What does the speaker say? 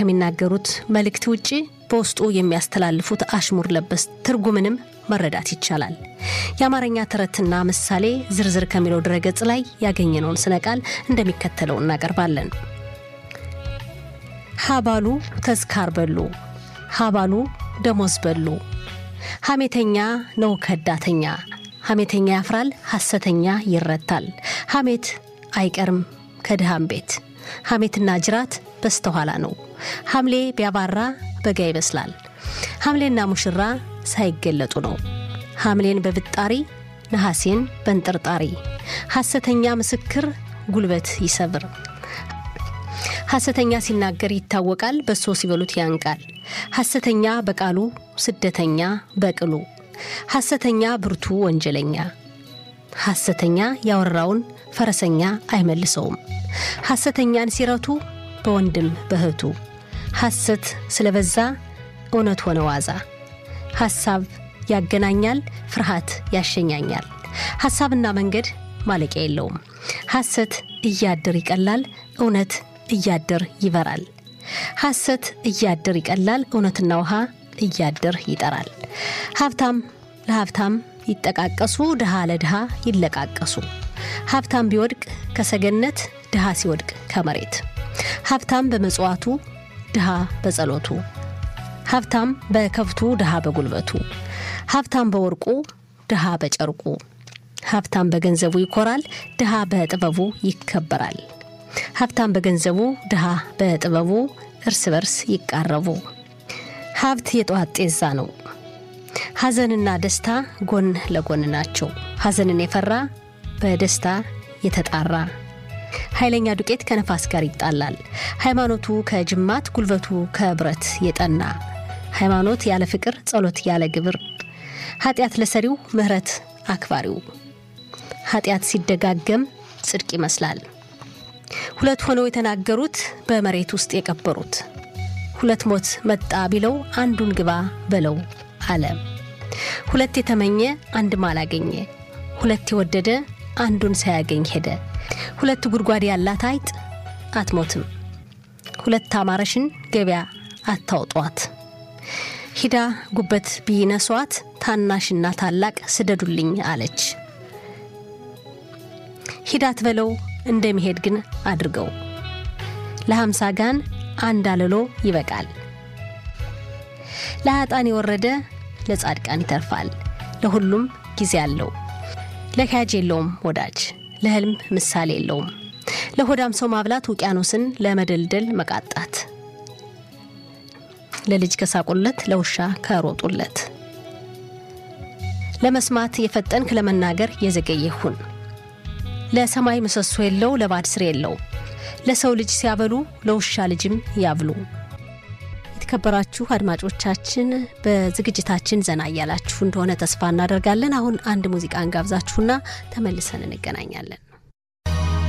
ከሚናገሩት መልእክት ውጪ በውስጡ የሚያስተላልፉት አሽሙር ለበስ ትርጉምንም መረዳት ይቻላል። የአማርኛ ተረትና ምሳሌ ዝርዝር ከሚለው ድረገጽ ላይ ያገኘነውን ስነ ቃል እንደሚከተለው እናቀርባለን። ሀባሉ ተዝካር በሉ፣ ሀባሉ ደሞዝ በሉ። ሐሜተኛ ነው ከዳተኛ፣ ሐሜተኛ ያፍራል፣ ሐሰተኛ ይረታል። ሐሜት አይቀርም ከድሃም ቤት፣ ሐሜትና ጅራት በስተኋላ ነው። ሐምሌ ቢያባራ በጋ ይበስላል። ሐምሌና ሙሽራ ሳይገለጡ ነው። ሐምሌን በብጣሪ ነሐሴን በንጥርጣሪ። ሐሰተኛ ምስክር ጉልበት ይሰብር። ሐሰተኛ ሲናገር ይታወቃል፣ በሶ ሲበሉት ያንቃል። ሐሰተኛ በቃሉ ስደተኛ በቅሉ። ሐሰተኛ ብርቱ ወንጀለኛ። ሐሰተኛ ያወራውን ፈረሰኛ አይመልሰውም። ሐሰተኛን ሲረቱ በወንድም በእህቱ። ሐሰት ስለበዛ እውነት ሆነ ዋዛ። ሐሳብ ያገናኛል፣ ፍርሃት ያሸኛኛል። ሐሳብና መንገድ ማለቂያ የለውም። ሐሰት እያድር ይቀላል፣ እውነት እያድር ይበራል። ሐሰት እያድር ይቀላል፣ እውነትና ውሃ እያድር ይጠራል። ሀብታም ለሀብታም ይጠቃቀሱ፣ ድሃ ለድሃ ይለቃቀሱ። ሀብታም ቢወድቅ ከሰገነት፣ ድሃ ሲወድቅ ከመሬት። ሀብታም በመጽዋቱ፣ ድሃ በጸሎቱ። ሀብታም በከብቱ፣ ድሃ በጉልበቱ። ሀብታም በወርቁ፣ ድሃ በጨርቁ። ሀብታም በገንዘቡ ይኮራል፣ ድሃ በጥበቡ ይከበራል። ሀብታም በገንዘቡ፣ ድሃ በጥበቡ እርስ በርስ ይቃረቡ። ሀብት የጠዋት ጤዛ ነው። ሐዘንና ደስታ ጎን ለጎን ናቸው። ሐዘንን የፈራ በደስታ የተጣራ ኃይለኛ ዱቄት ከነፋስ ጋር ይጣላል። ሃይማኖቱ ከጅማት ጉልበቱ ከብረት የጠና ሃይማኖት ያለ ፍቅር፣ ጸሎት ያለ ግብር፣ ኃጢአት ለሰሪው ምሕረት አክባሪው። ኃጢአት ሲደጋገም ጽድቅ ይመስላል። ሁለት ሆነው የተናገሩት በመሬት ውስጥ የቀበሩት ሁለት ሞት መጣ ቢለው አንዱን ግባ በለው አለ። ሁለት የተመኘ አንድም አላገኘ፣ ሁለት የወደደ አንዱን ሳያገኝ ሄደ። ሁለት ጉድጓድ ያላት አይጥ አትሞትም፣ ሁለት አማረሽን ገበያ አታውጧት። ሂዳ ጉበት ቢነሷት ታናሽና ታላቅ ስደዱልኝ አለች። ሂዳት በለው እንደሚሄድ ግን አድርገው። ለሀምሳ ጋን አንድ አለሎ ይበቃል። ለሀጣን የወረደ ለጻድቃን ይተርፋል። ለሁሉም ጊዜ አለው። ለካጅ የለውም ወዳጅ፣ ለህልም ምሳሌ የለውም። ለሆዳም ሰው ማብላት ውቅያኖስን ለመደልደል መቃጣት። ለልጅ ከሳቁለት ለውሻ ከሮጡለት። ለመስማት የፈጠንክ ለመናገር የዘገየ ሁን። ለሰማይ ምሰሶ የለው ለባድ ስር የለው። ለሰው ልጅ ሲያበሉ ለውሻ ልጅም ያብሉ። የተከበራችሁ አድማጮቻችን በዝግጅታችን ዘና እያላችሁ እንደሆነ ተስፋ እናደርጋለን። አሁን አንድ ሙዚቃ እንጋብዛችሁና ተመልሰን እንገናኛለን።